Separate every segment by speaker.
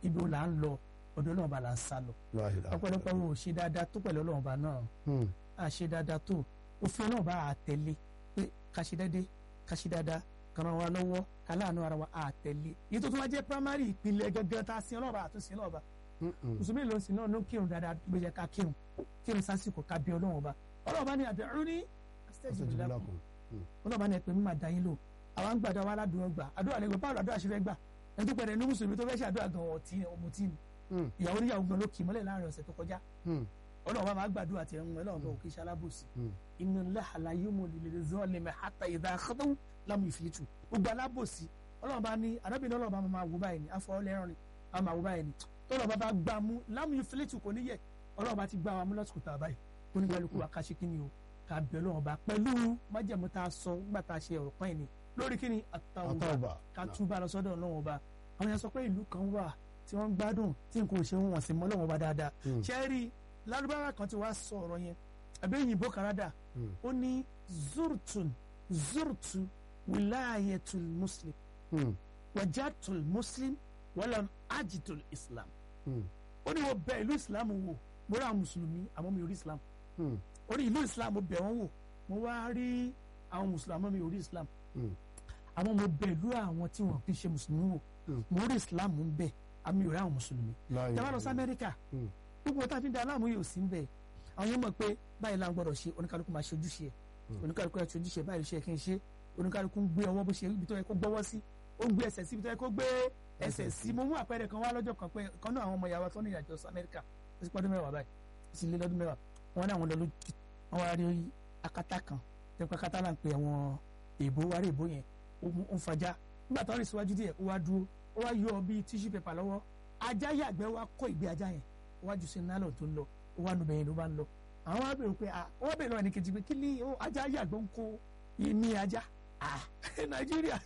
Speaker 1: ibi wo là ń lọ ọ̀dọ̀ ọlọ́run ọba là ń sá lọ
Speaker 2: La ilaha
Speaker 1: ọ̀pọ̀lọpọ̀ wo ò ṣe dáadáa tó pẹ̀lú ọlọ́run ọba náà
Speaker 2: Hmm.
Speaker 1: a ṣe dáadáa tó òfin ọlọ́run bá a tẹ̀lé pé ká ṣe dédé ká ṣe dáadáa ká ràn wá lọ́wọ́ ká láàánú ara wa a tẹ̀lé èyí tó tún wá jẹ́ primary ìpìlẹ̀ gẹ́gẹ́ tá a sin ọlọ́run bá a tún sin ọlọ́run bá
Speaker 2: Hmm, hmm.
Speaker 1: mùsùlùmí ló ń sin náà ló ń kírun dáadáa bó ṣe ká kírun kírun sásìkò ká bí ọlọ́run ọba ọlọ́run bá ní àdéhùn ní
Speaker 2: Astajib lakum. Hmm.
Speaker 1: ọlọ́run bá ní ẹ̀pẹ́ mímọ̀ dá yín lò àwọn ń gbàdá wa aládùúgbò gbà àdúrà lẹ́gbẹ̀ẹ́ báwo àdúrà ṣe fẹ́ gbà ẹni tó pẹ̀lẹ́ ní mùsùlùmí tó fẹ́ ṣe àdúrà gan ọ̀tí ọmọ tí ni
Speaker 2: Hmm.
Speaker 1: ìyàwó níyàwó gan ló kì í mọ́lẹ̀ láàrin ọ̀sẹ̀ tó kọjá
Speaker 2: Hmm.
Speaker 1: ọlọ́run bá máa gbàdúrà tiẹ̀ ń ọlọ́run bá òkè ṣe alábòsí
Speaker 2: Hmm.
Speaker 1: inna Allaha la yumli lil zalimi hatta idha akhadahu lam yuflitu gbogbo alábòsí ọlọ́run bá ní arábìnrin ọlọ́run bá máa wò báyìí ní afọ ọlẹ́rìn ni a máa wò báyìí ní tọ́lọ́ bá bá gbà mú lam yuflitu kò ní yẹ ọlọ́run bá ti gbà wá mú lọ́sùkù tá a báyìí onígbàlùkù wa ká ṣe kí ni o ká bẹ̀ ọlọ́run bá pẹ̀lú májẹ̀mú tá a sọ nígbà tá a ṣe ọ̀rọ̀ kan yìí ni lórí kí ni àtàwọn
Speaker 2: At-tawbah.
Speaker 1: ká túbà lọ sọ́dọ̀ ọlọ́run ọba àwọn yẹn sọ pé ìlú kan wà tí wọ́n ń gbádùn tí nǹkan ò ṣe wọn sí mọ́ ọlọ́run ọba dáadáa
Speaker 2: Hmm.
Speaker 1: ṣẹ́ẹ́rì lárúbáwá kan ti wá sọ ọ̀rọ̀ yẹn àbí òyìnbó kanada
Speaker 2: Hmm.
Speaker 1: ó ní zurtun zurtu wilayatul muslim
Speaker 2: Hmm.
Speaker 1: wajatul muslim walam ajitul islam
Speaker 2: Hmm.
Speaker 1: ó ní mo bẹ̀ ìlú islam wò mo rí àwọn mùsùlùmí àmọ́ mi ò rí islam
Speaker 2: Hmm.
Speaker 1: ó ní ìlú islam mo bẹ̀ wọ́n wò mo wá rí àwọn mùsùlùmí àmọ́ mi ò rí islam
Speaker 2: Hmm.
Speaker 1: àmọ́ mo bẹ̀ ìlú àwọn tí wọ́n kì í ṣe mùsùlùmí wò
Speaker 2: Hmm.
Speaker 1: mo rí islam ń bẹ̀ àmọ́ mi ò rí àwọn mùsùlùmí
Speaker 2: La
Speaker 1: tẹ́wọ́n lọ sí
Speaker 2: ilaha
Speaker 1: amẹ́ríkà
Speaker 2: Hmm.
Speaker 1: gbogbo tá a fi ń da aláàmú yìí ò sí ń bẹ̀ àwọn yẹn mọ̀ pé báyìí la ń gbọ́dọ̀ ṣe oníkálukú máa ṣe ojúṣe ẹ̀ oníkálukú ẹ̀ ṣe ojúṣe báyìí ló ṣe kí n ṣe oníkálukú ń gbé ọwọ́ bó ṣe ibi tó yẹ kó gbọ́wọ́ sí ó ń gbé ẹsẹ̀ sí ibi tó yẹ kó gbé ẹsẹ̀ sí mo mú àpẹẹrẹ kan wá lọ́jọ́ kan pé kan náà àwọn ọmọ ìyàwó tó ní ìrìnàjò sí amẹ́ríkà ó sì pọ́dún mẹ́wàá báyìí ó sì lé lọ́dún mẹ́wàá wọn ní àwọn lọ lójú wọn wá rí akátá kan tẹ́pẹ́ akátá là ń pe àwọn èèbó wá rí èèbó yẹn ó mú- ó ń fajá nígbà tó rìn síwájú díẹ̀ ó wá dúró ó wá yọ bíi tíṣù pépà lọ́wọ́ ajá yàgbẹ́ wá kó ìgbé ajá yẹn ó wá jù sí nálọ̀ tó ń lọ ó wá nu bẹ̀yẹn ló bá ń lọ àwọn wá bèrè pé ah ó wá bèrè lọ́wọ́ ẹni kejì pé kí ni ó ajá yàgbẹ́ ń kó ìmí ajá ah nàìjíríà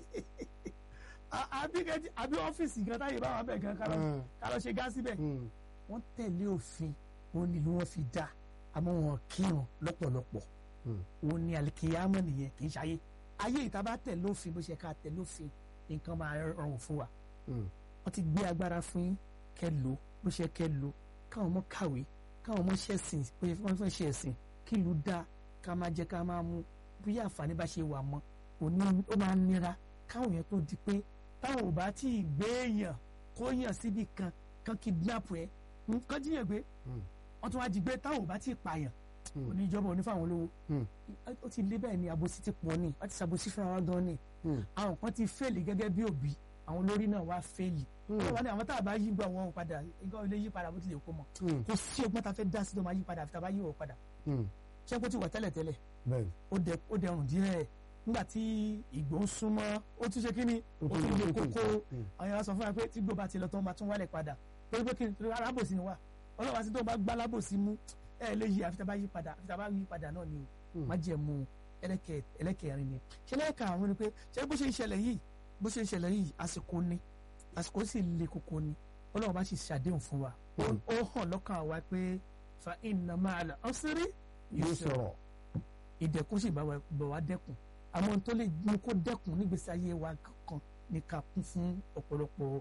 Speaker 1: Ah, àbí kẹ́jì àbí ọ́fíìsì gan táyé bá wà bẹ̀ gan ká lọ-
Speaker 2: Hmm.
Speaker 1: ká lọ ṣe gá síbẹ̀
Speaker 2: Hmm.
Speaker 1: wọ́n tẹ̀lé òfin òun ni wọ́n fi dá àmọ́ wọn kírun lọ́pọ̀lọpọ̀
Speaker 2: Hmm.
Speaker 1: òun ni alikiyama nìyẹn kì í ṣayé ayé ìta bá tẹ̀lé òfin bó ṣe ká tẹ̀lé òfin nǹkan máa rọrùn fún wa
Speaker 2: Hmm.
Speaker 1: wọ́n ti gbé agbára fún yín kẹ́ lò bó ṣe kẹ́ lò káwọn ọmọ kàwé káwọn ọmọ ṣẹ̀sìn bó ṣe wọ́n fẹ́ ṣe ẹ̀sìn kí ìlú dá ká máa jẹ ká máa mú bí àǹfààní bá ṣe wà mọ́ òní ó máa ń nira káwọn yẹn tó di pé táwọn ò bá tí ì gbé èèyàn kó yàn síbi kan kan kidnap ẹ nǹkan jíyàn gbé
Speaker 2: Hmm.
Speaker 1: wọ́n tún wá jí gbé táwọn ò bá tí ì pààyàn
Speaker 2: Hmm.
Speaker 1: oníjọba onífàwọn olówó
Speaker 2: Hmm.
Speaker 1: ó ti lé bẹ́ẹ̀ ni àbòsí ti pọ̀ ni wọ́n ti ṣàbòsí fúnra wa gan ni
Speaker 2: Hmm.
Speaker 1: àwọn kan ti fẹ́ẹ̀lì gẹ́gẹ́ bí òbí àwọn olórí náà wá fẹ́ẹ̀lì
Speaker 2: Hmm.
Speaker 1: wọ́n wá ní àwọn tá a bá yí gbọ́ wọn padà nǹkan ilé yí padà bó tilẹ̀ kó mọ̀
Speaker 2: Hmm.
Speaker 1: kò sí ọgbọ́n tá a fẹ́ dá sí tó máa yí padà àfi tá a bá yí wọ̀ padà
Speaker 2: Hmm.
Speaker 1: ṣé kó ti wà tẹ́lẹ̀ tẹ́lẹ̀
Speaker 2: Bẹ́ẹ̀ni.
Speaker 1: ó dẹ ó dẹrùn díẹ̀ nígbà tí ìgbó ń súnmọ́ ó tún ṣe kí ni ó tún lé kókó
Speaker 2: Hmm.
Speaker 1: àwọn yàrá sọ fún wa pé tí gbó bá ti lọ tó máa tún wálẹ̀ padà torí pé kí ni torí alábòsí ni wà ọlọ́wà sí tó bá gbá alábòsí mú ẹ lè yí àfi tá a bá yí padà àfi tá a bá yí padà náà ni o
Speaker 2: Hmm.
Speaker 1: má jẹ mu ẹlẹ́kẹ̀ ẹlẹ́kẹ̀rin ni ṣe lẹ́ẹ̀ka àwọn ni pé ṣé bó ṣe ń ṣẹlẹ̀ yìí bó ṣe ń ṣẹlẹ̀ yìí àsìkò ni àsìkò sì le koko ni ọlọ́run bá sì ṣàdéhùn fún wa ó
Speaker 2: Hmm.
Speaker 1: ó hàn lọ́kàn wa pé fa inna ma'al usri
Speaker 2: Yóò
Speaker 1: yusra
Speaker 2: sọ̀rọ̀.
Speaker 1: ìdẹ̀kùn sì bá wa bọ̀ wá dẹ́kun àmọ́ ohun tó lè mú kó dẹ́kun nígbèsí ayé wa kankan ní ká kún fún ọ̀pọ̀lọpọ̀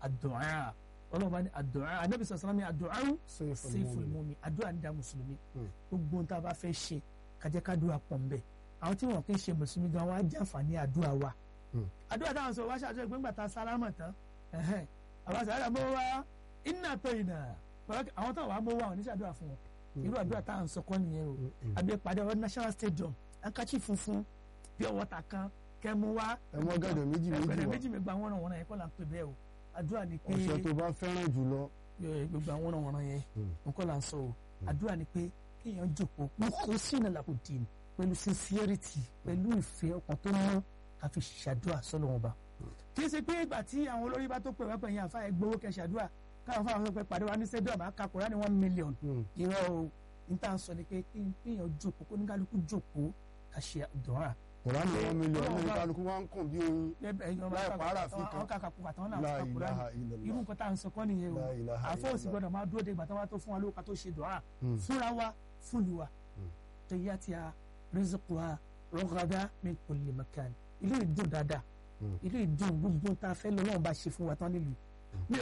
Speaker 1: àdúà ọlọ́run bá ní àdúà anábì sọ̀rọ̀ sọ́nà mi àdúà sayful mu'min àdúà ní da mùsùlùmí
Speaker 2: Hmm.
Speaker 1: gbogbo ohun tá a bá fẹ́ ṣe kájẹ́ kádùá pọ̀ ń bẹ̀ àwọn tí wọn kì í ṣe mùsùlùmí gan wa jẹ́ àǹfààní àdúà wa
Speaker 2: Hmm.
Speaker 1: àdúà táwọn sọ wá ṣàtúnṣe pé ńgbà tá a sálámà tán ẹ̀hẹ́n, àwọn sàrà mọ́ wa iná tó ìnà àwọn táwọn wà mọ́ wa ò ní ṣàdúrà fún wọn irú àdúrà táwọn sọ kọ́ nìyẹn o àbí ìpàdé ọ̀rọ̀ national stadium ankachi funfun bí ọwọ́ ta kan kẹmu wá
Speaker 2: ẹ mọ gàdọ̀ méjì méjì
Speaker 1: ẹgbẹ̀rẹ̀
Speaker 2: wá
Speaker 1: méjì mi gba wọ́n wọ́n yẹn kọ́ là ń pè bẹ́ẹ̀ o àdúrà ni pé
Speaker 2: ọ̀sẹ̀ tó bá fẹ́ràn jùlọ.
Speaker 1: ẹ, gbogbo àwọn wọ́n wọ́n yẹn
Speaker 2: Hmm.
Speaker 1: nǹkan là ń sọ o àdúrà ni pé kéèyàn jòkó kó sínú làkùdì pẹ̀lú sincerity pẹ̀lú ìfẹ́ ọkàn tó mọ́ àfi ṣàdúrà sọ́lọ́ wọn bá kì í ṣe pé ìgbà tí àwọn olórí bá tó pè wá pẹ̀yìn àfa ẹgbowó kẹ ṣàdúrà káwọn fáwọn sọ pé pàdé wa ní stadium àkàkùrá ní one million
Speaker 2: Hmm.
Speaker 1: irọ́ o níta sọ ni pé kéèyàn jókòó kó níkálukú jókòó ká ṣe àdúrà
Speaker 2: Kùránì wọn mílíọ̀nù
Speaker 1: Ọlọ́run
Speaker 2: ní
Speaker 1: bá-
Speaker 2: kálukú wá ń kùn bí oyin. Láì pààrà fi kan.
Speaker 1: àwọn kàkàkù àtàwọn náà
Speaker 2: La
Speaker 1: kàkàkùrá
Speaker 2: ilaha
Speaker 1: ni irú
Speaker 2: illallah.
Speaker 1: nǹkan tá à ń sọ kọ́ nìyẹn o
Speaker 2: La ilaha
Speaker 1: àfọwọ́sí
Speaker 2: illallah.
Speaker 1: gbọ́dọ̀ máa dúró de ìgbà tó wá tó fún wa lówó ká tó ṣe dùá
Speaker 2: Hmm.
Speaker 1: fúnra wa fúnlu wa
Speaker 2: Hmm.
Speaker 1: tẹ̀yàtìyà rizquha rọ́gàdá min kulli makan ilé ìdùn dáadáa
Speaker 2: Hmm.
Speaker 1: ilé ìdùn gbogbo tá a fẹ́ lọ́wọ́ bá ṣe fún wa tán nílùú